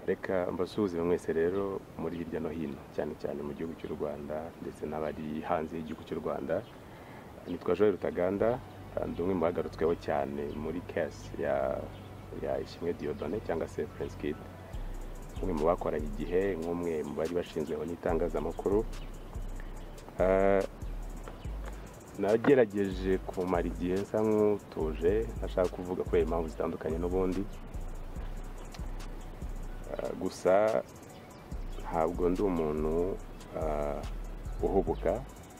reka mbasuhuze mwese rero muri hirya no hino cyane cyane mu gihugu cy'u rwanda ndetse n'abari hanze y'igihugu cy'u rwanda nitwa joel rutaganda ndi umwe mu bagarutsweho cyane muri kesi ya ya ishimwe diyodone cyangwa se prince kid umwe mu bakoranye igihe nk'umwe mu bari bashinzweho n'itangazamakuru nagerageje kumara igihe nsa nk'utuje ntashaka kuvuga kubera impamvu zitandukanye n'ubundi gusa ntabwo ndi umuntu uhubuka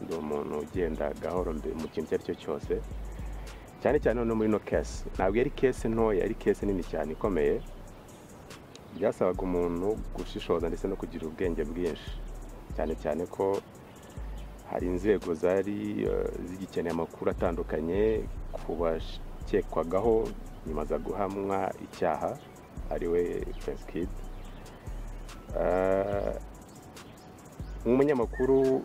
ndi umuntu ugenda gahoro mu kintu icyo ari cyo cyose cyane cyane no muri no kesi ntabwo yari kesi ntoya yari kesi nini cyane ikomeye byasabaga umuntu gushishoza ndetse no kugira ubwenge bwinshi cyane cyane ko hari inzego zari zigikeneye amakuru atandukanye ku bakekwagaho nyuma za guhamwa icyaha ariwe Kid nk'umunyamakuru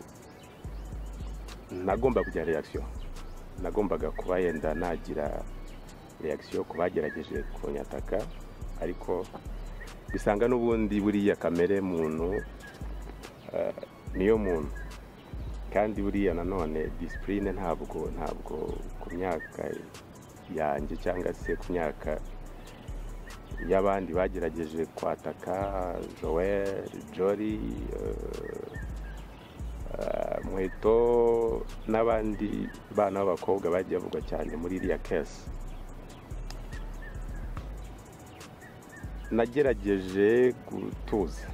nagomba kugira reakisiyo nagombaga kuba yenda nagira reakisiyo ku bagerageje kunyataka ariko bisanga n'ubundi buriya kamere muntu niyo muntu kandi buriya nanone disipurine ntabwo ntabwo ku myaka yanjye cyangwa se ku myaka y'abandi bagerageje kwataka joel jori muheto n'abandi bana b'abakobwa bagiye bavugwa cyane muri iriya kesi nagerageje gutuza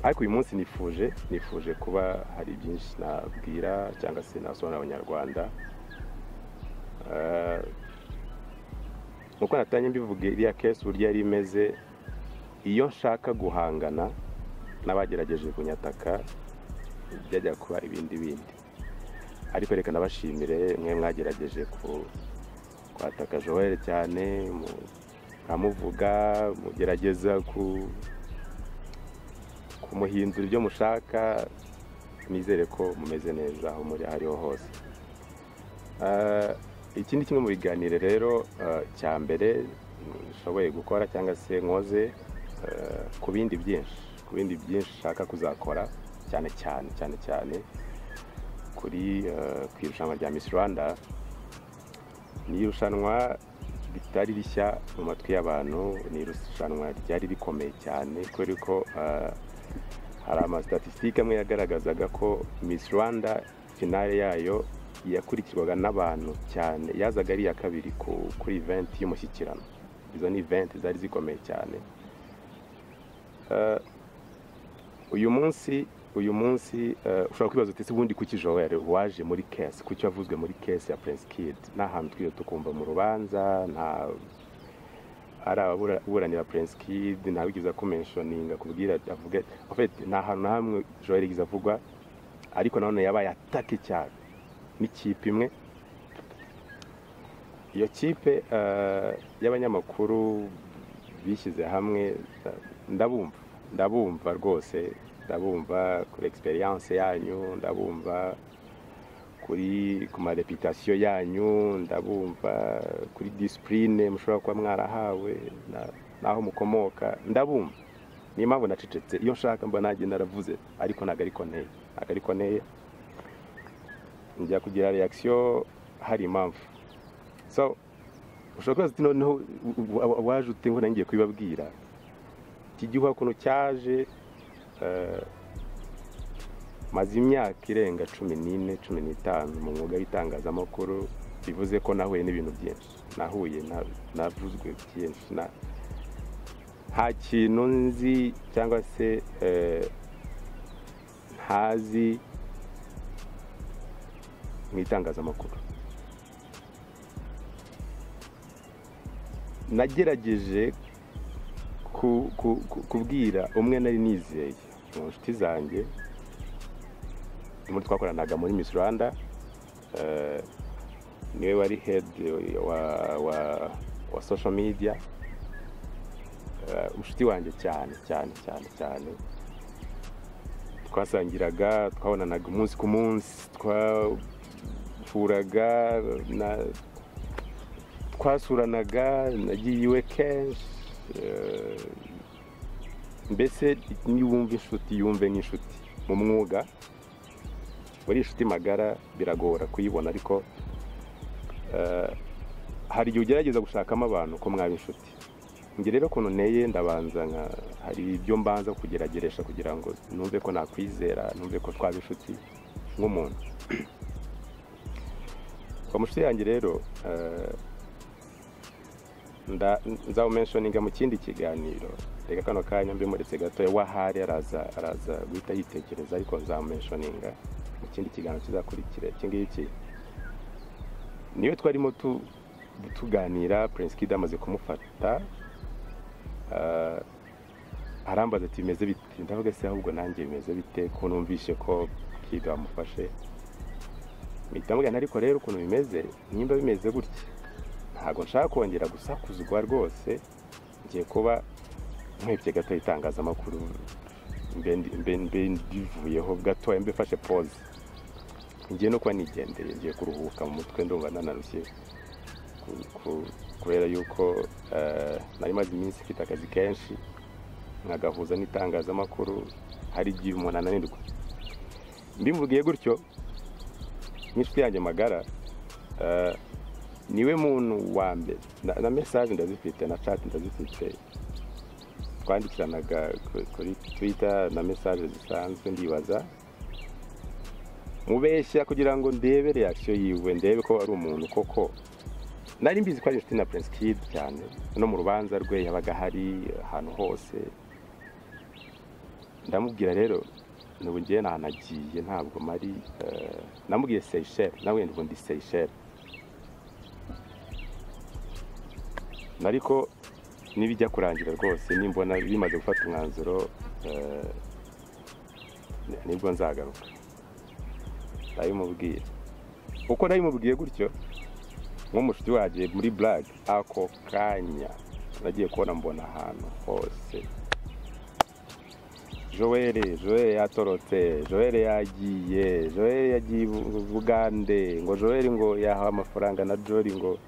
ariko uyu munsi nifuje nifuje kuba hari byinshi nabwira cyangwa se nasobanurira abanyarwanda nk'uko natanye mbivuga iriya kesi uburyo yari imeze iyo nshaka guhangana n'abagerageje kunyataka byajya kuba ibindi bindi ariko reka nabashimire mwe mwagerageje kwataka joel cyane amuvuga mugerageza kumuhindura ibyo mushaka nizere ko mumeze neza aho muri aho ariho hose iki ni kimwe mu biganiro rero cya mbere nshoboye gukora cyangwa se nkoze ku bindi byinshi ku bindi byinshi ushaka kuzakora cyane cyane cyane cyane kuri ku irushanwa rya misi rwanda ni irushanwa ritari rishya mu matwi y'abantu ni irushanwa ryari rikomeye cyane kubera ko hari amasitatisitike amwe yagaragazaga ko Miss Rwanda finale yayo yakurikirwaga n'abantu cyane yazaga ari iya kabiri kuri event y'umushyikirano izo ni event zari zikomeye cyane uyu munsi uyu munsi ushobora kwibaza uti ubundi kuki Joel waje muri kesi kuki wavuzwe muri kesi ya Prince Kid n'ahantu twiwe tukumva mu rubanza nta ari ababuranira Prince Kid ntawigeze akumensioninga kubwira avuga nta hantu na hamwe Joel yigeze avugwa ariko nanone yabaye atake cyane n'ikipe imwe iyo kipe y'abanyamakuru bishyize hamwe ndabumva ndabumva rwose ndabumva kuri egisperiyanse yanyu ndabumva kuri ku marepitasiyo yanyu ndabumva kuri disipurine mushobora kuba mwarahawe n'aho mukomoka ndabumva niyo mpamvu nacecetse iyo nshaka mba nagenda naravuze ariko ntabwo ariko nteye ntabwo ariko nteye njya kugira reakisiyo hari impamvu so ushobora kubaza uti noneho waje ute ngo nange kubibabwira iki gihugu ukuntu cyaje maze imyaka irenga cumi n'ine cumi n'itanu mu mwuga w'itangazamakuru bivuze ko nahuye n'ibintu byinshi nahuye navuzwe byinshi nta kintu nzi cyangwa se ntazi mu itangazamakuru nagerageje kubwira umwe nari nizeye mu nshuti zanjye muri twakoranaga muri Miss Rwanda niwe wari hedi wa social media inshuti wanjye cyane cyane cyane cyane twasangiraga twabonanaga umunsi ku munsi twahuraga twasuranaga nagiye iwe kenshi mbese niwumva inshuti yumve nk'inshuti mu mwuga uri inshuti magara biragora kuyibona ariko eh, hari igihe ugerageza gushakamo abantu ko mwaba inshuti njye rero ukuntu nteye ndabanza nka- hari ibyo mbanza kugerageresha kugira ngo numve ko nakwizera numve ko twaba inshuti nk'umuntu kwa mushiti yanjye rero eh, nda- nzawumenshoninga mu kindi kiganiro reka kano kanya mbimuretse gatoya wahari araza araza guhita yitegereza ariko nzamumenshoninga mu kindi kiganiro kizakurikira iki ngiki niyo twarimo tu- tuganira Prince Kid amaze kumufata ah, arambaza ati bimeze bite ndavuga se ahubwo nanjye bimeze bite ko numvishe ko Kid wamufashe mpita mubwira nti, ariko rero ukuntu bimeze nimba bimeze gutya ntabwo nshaka kongera gusakuzwa rwose ngiye kuba nkebye gato itangazamakuru mbe ndi- mbe- mbe ndivuyeho gatoya mbe mfashe pose ngiye no kuba nigendeye ngiye kuruhuka mu mutwe ndumva nanarushye ku- ku- kubera yuko eh, nari maze iminsi mfite akazi kenshi nkagahuza n'itangazamakuru hari igihe umuntu ananirwa mbimubwiye gutyo n'inshuti yanjye magara eh, niwe muntu wa mbere na- na mesaje ndazifite na chat ndazifite twandikiranaga ku- kuri twitter na mesaje zisanzwe ndibaza mubeshya kugira ngo ndebe reaction yiwe ndebe ko ari umuntu koko nari mbizi ko ari inshuti na Prince Kid cyane no mu rubanza rwe yabaga hari ahantu hose ndamubwira rero nubu ngiye nta nagiye ntabwo mari eh, namubwiye Seychelles nawe nubu ndi Seychelles ariko nibijya kurangira rwose nimbona bimaze gufata umwanzuro eh, nibwo nzagaruka ndabimubwiye uko nabimubwiye gutyo nk'umushuti wagiye muri burage ako kanya nagiye kubona mbona ahantu hose joel joel yatorotse joel yagiye joel yagiye i bugande ngo joel ngo yahawe amafaranga na jori ngo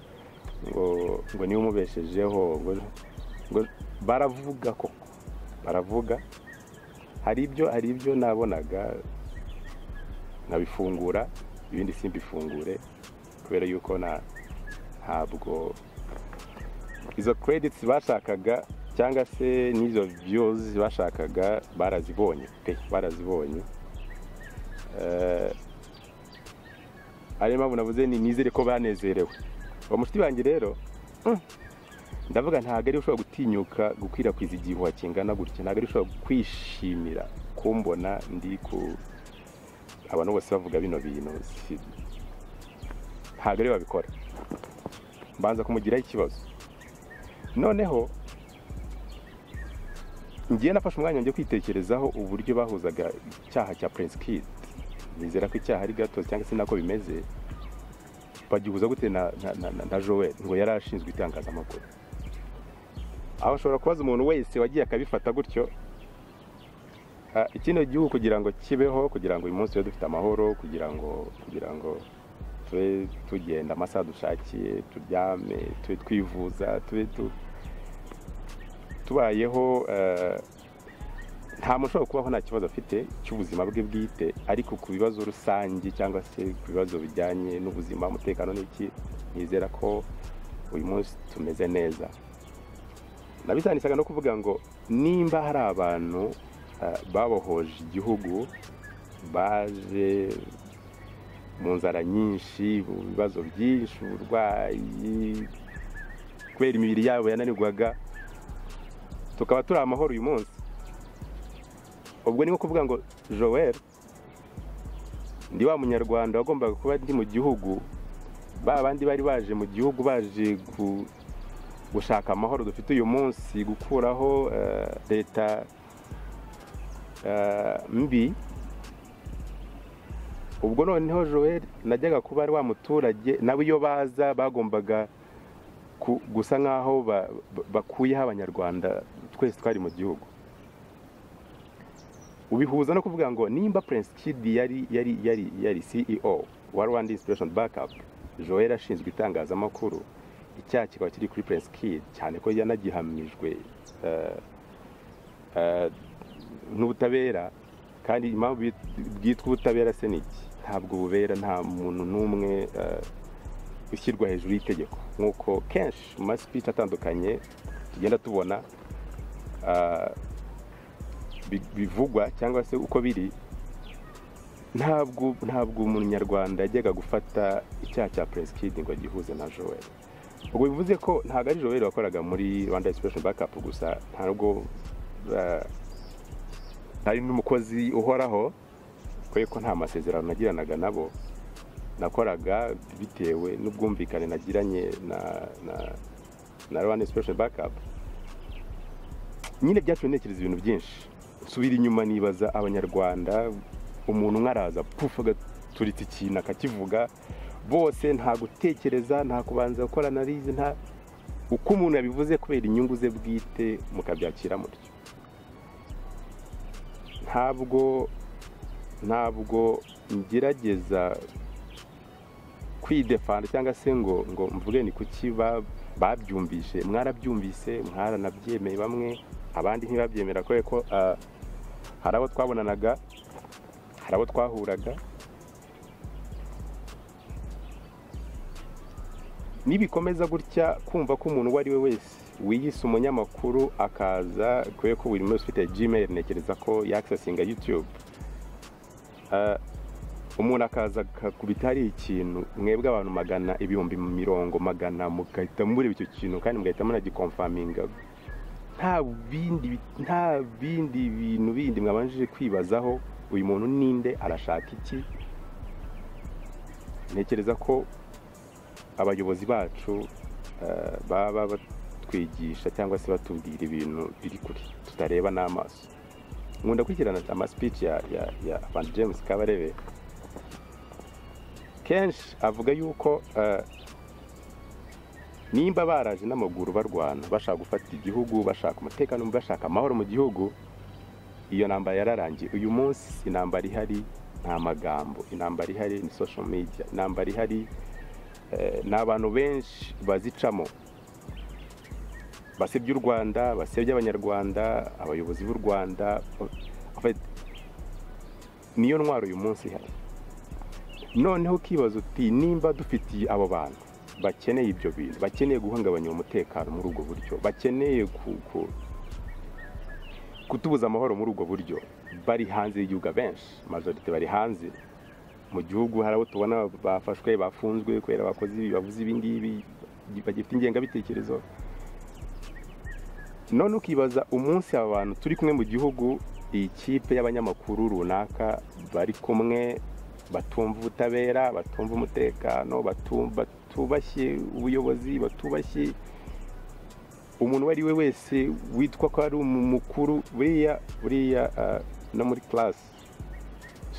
ngo ngo niwe umubeshejeho ngo, ngo baravuga koko baravuga hari ibyo hari ibyo nabonaga nkabifungura ibindi simbifungure kubera yuko na ntabwo izo credits bashakaga cyangwa se n'izo views bashakaga barazibonye pe barazibonye Eh, ariyo mpamvu navuze ni nizere ko banezerewe uwo mushuti wanjye rero mm, ndavuga ntabwo ari ushobora gutinyuka gukwirakwiza igihuha kingana gutya ntabwo ari ushobora kwishimira kumbona ndi ku abantu bose bavuga bino bintu si- ntabwo ariwe babikora mbanza kumugiraho ikibazo noneho ngiye nafashe umwanya njye kwitekerezaho uburyo bahuzaga icyaha cya Prince Kid nizera ko icyaha ari gato cyangwa se nako bimeze bagihuza gute na, na, na, na, na Joel ngo yari ashinzwe itangazamakuru aho ashobora kubaza umuntu wese wagiye akabifata gutyo Ah, ikino gihugu kugira ngo kibeho kugira ngo uyu munsi tube dufite amahoro kugira ngo kugira ngo tube tugenda amasaha dushakiye turyame tube twivuza tube tu- tubayeho eh, nta muntu ushobora kubaho nta kibazo afite cy'ubuzima bwe bwite ariko ku bibazo rusange cyangwa se ku bibazo bijyanye n'ubuzima umutekano n'iki nizera ko uyu munsi tumeze neza nabisanishaga no kuvuga ngo nimba hari abantu eh, babohoje igihugu baje mu nzara nyinshi mu bibazo byinshi uburwayi kubera imibiri yabo yananirwaga tukaba turi amahoro uyu munsi ubwo ni nko kuvuga ngo joel ndi wa munyarwanda wagombaga kuba ndi mu gihugu ba bandi bari baje mu gihugu baje ku gushaka amahoro dufite uyu munsi gukuraho eh, leta eh, mbi ubwo noneho joel najyaga kuba ari wa muturage nabo iyo baza bagombaga ku- gusa nk'aho ba- ba- bakuyeho abanyarwanda twese twari mu gihugu ubihuza no kuvuga ngo nimba prince kid yari yari yari yari ceo wa rwanda inspiration backup joel ashinzwe itangazamakuru icyaha kikaba kiri kuri prince kid cyane ko yanagihamijwe eh, n'ubutabera kandi impamvu bwitwa ubutabera se ni iki ntabwo bubera nta muntu n'umwe ushyirwa hejuru y'itegeko nk'uko kenshi mu masipiti atandukanye tugenda tubona bivugwa cyangwa se uko biri ntabwo ntabwo umunyarwanda yajyaga gufata icyaha cya peresikidi ngo gihuze na joel ubwo bivuze ko ntabwo ari joel wakoraga muri rwanda esipureshi bakapu gusa ntabwo hari n'umukozi uhoraho kubera ko nta masezerano nagiranaga nabo nakoraga bitewe n'ubwumvikane nagiranye na rwanda esipureshi bakapu nyine byatumye ntekereza ibintu byinshi nsubira inyuma nibaza abanyarwanda umuntu umwe araza pufu agaturitsa ikintu akakivuga bose nta gutekereza nta kubanza gukora analize nta uko umuntu yabivuze kubera inyungu ze bwite mukabyakira mutyo ntabwo ntabwo ngerageza kwidefanda cyangwa se ngo ngo mvuge ni kuki babyumvise mwarabyumvise mwaranabyemeye bamwe abandi ntibabyemera kubera ko hari abo twabonanaga hari abo twahuraga nibikomeza gutya kumva ko umuntu uwo ari we wese wiyise umunyamakuru akaza kubera ko buri wese ufite gmail ntekereza ko yakisesinga yutube umuntu akaza akakubita hari ikintu mwebwe abantu magana ibihumbi mirongo magana mugahita mureba icyo kintu kandi mugahita munagikomfaminga nta bindi bintu bindi mwabanje kwibazaho uyu muntu ninde arashaka iki ntekereza ko abayobozi bacu baba batwigisha cyangwa se batubwira ibintu biri kure tutareba n'amaso nkunda gukurikirana amasipici ya fanta james kabarebe kenshi avuga yuko nimba baraje n'amaguru barwana bashaka gufata igihugu bashaka umutekano bashaka amahoro mu gihugu iyo ntambara yararangiye uyu munsi intambara ihari nta magambo intambara ihari ni social media intambara ihari ni abantu benshi bazicamo basebya u rwanda basebya abanyarwanda abayobozi b'u rwanda niyo ntwaro uyu munsi ihari noneho ukibaza uti nimba dufitiye abo bantu bakeneye ibyo bintu bakeneye guhungabanya umutekano muri ubwo buryo bakeneye ku kutubuza amahoro muri ubwo buryo bari hanze y'igihugu abenshi majorite bari hanze mu gihugu hari abo tubona bafashwe bafunzwe kubera bakoze ibi bavuze ibi ngibi bagifite ingengabitekerezo none ukibaza umunsi aba bantu turi kumwe mu gihugu iyi kipe y'abanyamakuru runaka bari kumwe batumva ubutabera batumva umutekano batubashye ubuyobozi batubashye umuntu uwo ari we wese witwa ko ari umukuru buriya buriya no muri class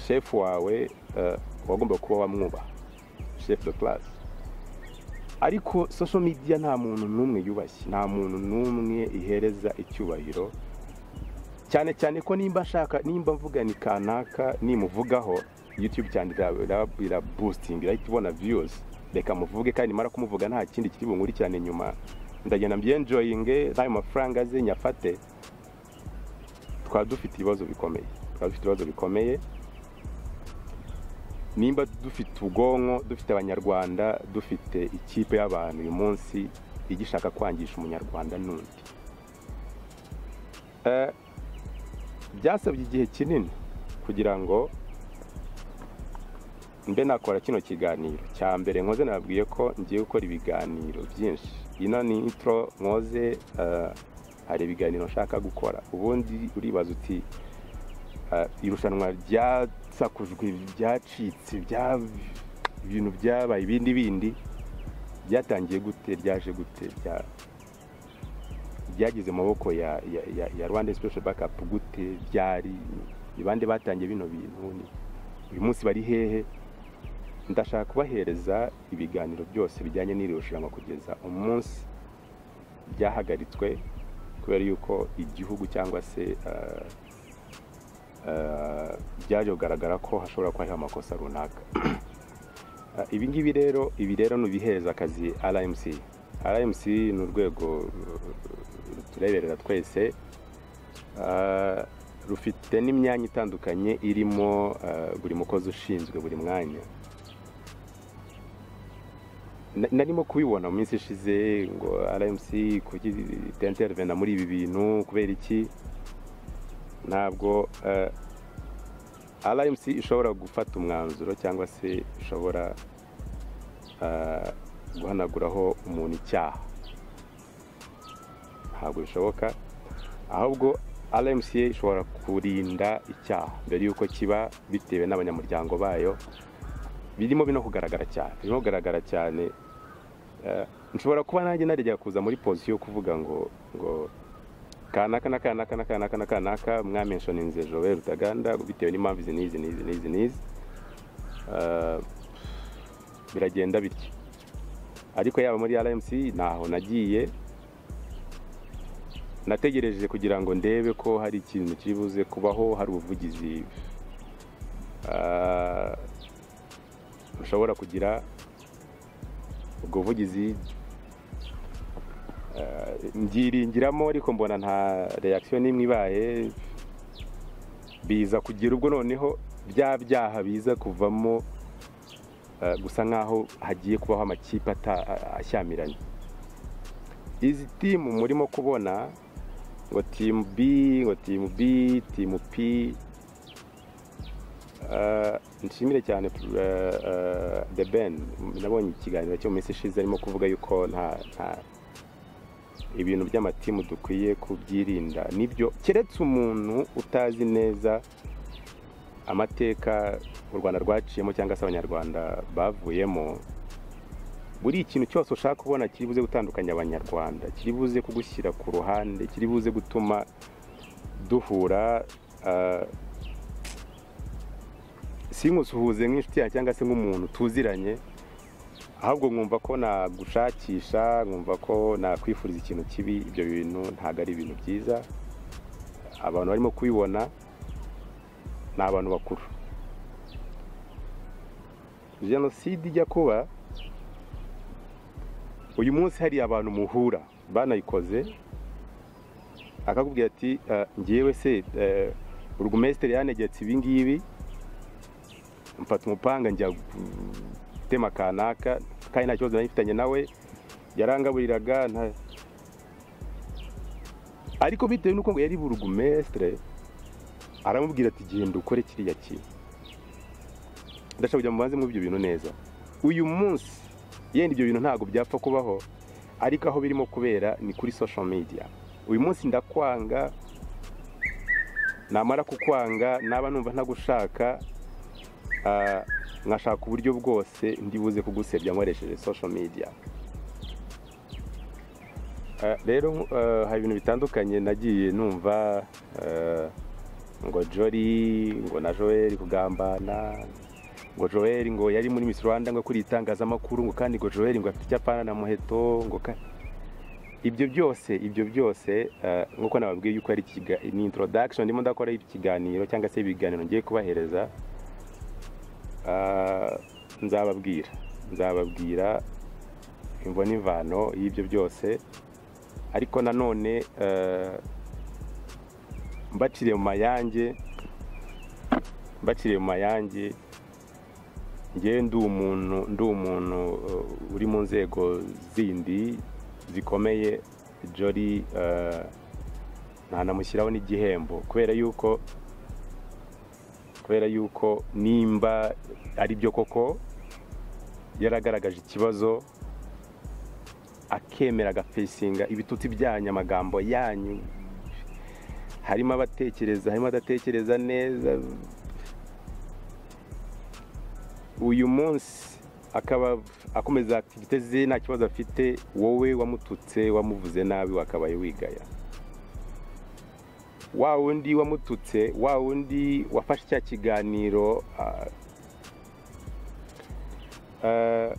shefu wawe wagomba kuba wamwubaha shefu de class ariko social media nta muntu n'umwe yubashye nta muntu n'umwe ihereza icyubahiro cyane cyane ko nimba ashaka nimba mvugana kanaka nimuvugaho yutube cyane irabusitinga irahita ibona viyuzi reka muvuge kandi nimara kumuvuga nta kindi kiri bunkurikirane nyuma ndagenda mbyenjoyinge n'ayo mafaranga aze nyafate twaba dufite ibibazo bikomeye twaba dufite ibibazo bikomeye nimba dufite ubwonko dufite abanyarwanda dufite ikipe y'abantu uyu munsi igishaka kwangisha umunyarwanda n'undi byasabye igihe kinini kugira ngo mbe nakora kino kiganiro cya mbere nkoze nababwiye ko ngiye gukora ibiganiro byinshi ino ni intro nkoze hari ibiganiro nshaka gukora ubundi uribaza uti irushanwa ryasakujwe byacitse ibintu byabaye ibindi bindi byatangiye gute ryaje gute ryageze maboko ya rwanda special bakapu gute byari bande batangiye bino bintu uyu munsi bari hehe ndashaka kubahereza ibiganiro byose bijyanye n'iri rushanwa kugeza umunsi byahagaritswe kubera yuko igihugu cyangwa se byaje kugaragara ko hashobora kuba hariho amakosa runaka ibi ngibi rero ibi rero ni ibihereza akazi rmc rmc ni urwego rutureberera twese Ah, rufite n'imyanya itandukanye irimo ah, buri mukozi ushinzwe buri mwanya Na- narimo kubibona mu minsi ishize ngo rmc kuki itaintervena muri ibi bintu kubera iki ntabwo ah, rmc ishobora gufata umwanzuro cyangwa se ishobora ah, guhanaguraho umuntu icyaha ntabwo bishoboka ahubwo RMCA ishobora kurinda icyaha mbere y'uko kiba bitewe n'abanyamuryango bayo birimo bino kugaragara cyane birimo kugaragara cyane Eh, nshobora kuba nanjye narigera kuza muri pozisiyo yo kuvuga ngo ngo kanaka na kanaka na kanaka na kanaka mwamenshoninze Joel Rutaganda bitewe n'impamvu izi n'izi n'izi n'izi n'izi Eh, biragenda bityo ariko yaba muri RMC ntaho nagiye nategereje kugira ngo ndebe ko hari ikintu kiri buze kubaho hari ubuvugizi ah, bushobora kugira ubwo buvugizi ah, mbyiringiramo ariko mbona nta reaction n'imwe ibaye biza kugira ubwo noneho bya byaha biza kuvamo ah, gusa nk'aho hagiye kubaho amakipe ata- ashyamiranye izi timu murimo kubona ngo timu B ngo timu B timu P Eh, nshimire cyane eh, eh, The Ben nabonye ikiganiro cyo mu minsi ishize arimo kuvuga yuko nta nta ibintu by'amatimu dukwiye kubyirinda nibyo keretse umuntu utazi neza amateka u Rwanda rwaciyemo cyangwa se abanyarwanda bavuyemo buri ikintu cyose ushaka kubona kiri buze gutandukanya abanyarwanda kiri buze kugushyira ku ruhande kiri buze gutuma duhura ah, sinkusuhuze nk'inshuti yawe cyangwa se nk'umuntu tuziranye ahubwo nkumva ko nagushakisha nkumva ko nakwifuriza ikintu kibi ibyo bintu ntabwo ari ibintu byiza abantu barimo kubibona ni abantu bakuru jenoside ijya kuba uyu munsi hari abantu muhura banayikoze akakubwira ati "Eh, njyewe se eh, burugumesitiri yanegetse ibi ngibi mfata umupanga njya gutema kanaka kandi nta kibazo nari mfitanye nawe yarangaburiraga nta- ariko bitewe n'uko ngo yari burugumesitiri aramubwira ati genda ukore kiriya kintu ndashaka kujya mubanze muri ibyo bintu neza uyu munsi yenda ibyo bintu ntabwo byapfa kubaho ariko aho birimo kubera ni kuri social media uyu munsi ndakwanga namara kukwanga naba numva ntagushaka ah, nkashaka uburyo bwose ndi buze kugusebya nkoresheje social media Ah, rero ah, hari ibintu bitandukanye nagiye numva ah, ngo jori ngo na joel kugambana ngo joel ngo yari muri miss rwanda ngo kuri itangazamakuru ngo kandi ngo joel ngo afite icyapana na muheto ngo ka- ibyo byose ibyo byose eh, nk'uko nababwiye yuko ari ikiga- ni introduction ndimo ndakora ikiganiro cyangwa se ibiganiro ngiye kubahereza Ah, nzababwira nzababwira imvo n'imvano y'ibyo byose ariko nanone eh, mbaciriye mu mayange mbaciriye mu mayange njyewe ndi umuntu ndi umuntu uh, uri mu nzego zindi zikomeye jori uh, ntanamushyiraho n'igihembo kubera yuko kubera yuko nimba ari byo koko yaragaragaje ikibazo akemera agafesinga ibitutsi byanyu amagambo yanyu harimo abatekereza harimo adatekereza neza uyu munsi akaba akomeza aktivite ze nta kibazo afite wowe wamututse wamuvuze nabi wakabaye wigaya wa wundi wamututse wa wundi wafashe cya kiganiro ah, ah,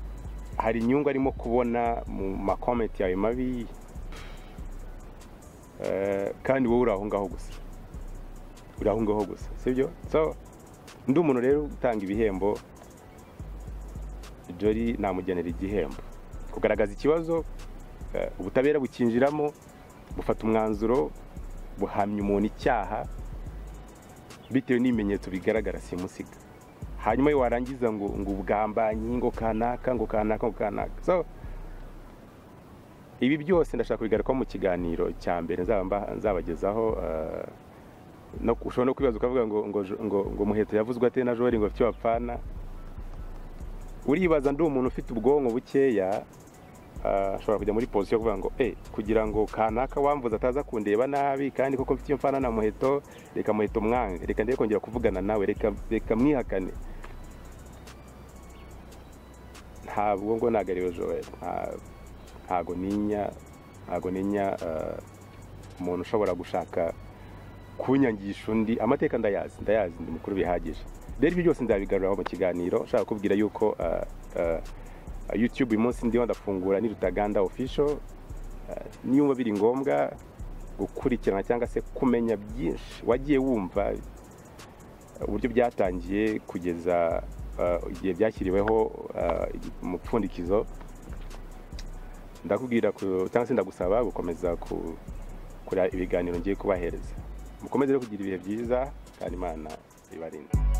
hari inyungu arimo kubona mu makomenti yawe mabi Eh, kandi wowe uri aho ngaho gusa uri aho ngaho gusa sibyo so ndi umuntu rero utanga ibihembo jori namugenera igihembo kugaragaza ikibazo eh, ubutabera bukinjiramo bufata umwanzuro buhamya umuntu icyaha bitewe n'ibimenyetso bigaragara simusiga hanyuma iyo warangiza ngo ngo ubwambanyi ngo kanaka ngo kanaka ngo kanaka so ibi byose ndashaka kubigarukaho mu kiganiro cya mbere nzabagezaho ushobora no kwibaza ukavuga ngo ngo ngo muheto yavuzwe ate na jori ngo afite wapfana uribaza ndi umuntu ufite ubwonko bukeya ashobora kujya muri posiyo kuvuga ngo e kugira ngo kanaka wamvuze ataza kundeba nabi kandi koko mfite iyo mfana na muheto reka muheto umwange reka ndebe kongera kuvugana nawe reka mwihakane ntabwo ngo nagariwe joel ntabwo ninya ntabwo ninya umuntu ushobora gushaka kunyangisha undi amateka ndayazi ndayazi ndi mukuru bihagije rero ibyo byose nzabigaruraho mu kiganiro ushaka kubwira yuko youtube uyu munsi ndiho ndafungura ni rutaganda official niyo biri ngombwa gukurikirana cyangwa se kumenya byinshi wagiye wumva uburyo byatangiye kugeza igihe byashyiriweho umupfundikizo ndakubwira cyangwa se ndagusaba gukomeza kureba ibiganiro ngiye kubahereza mukomeze kugira ibihe byiza kandi imana ibarinda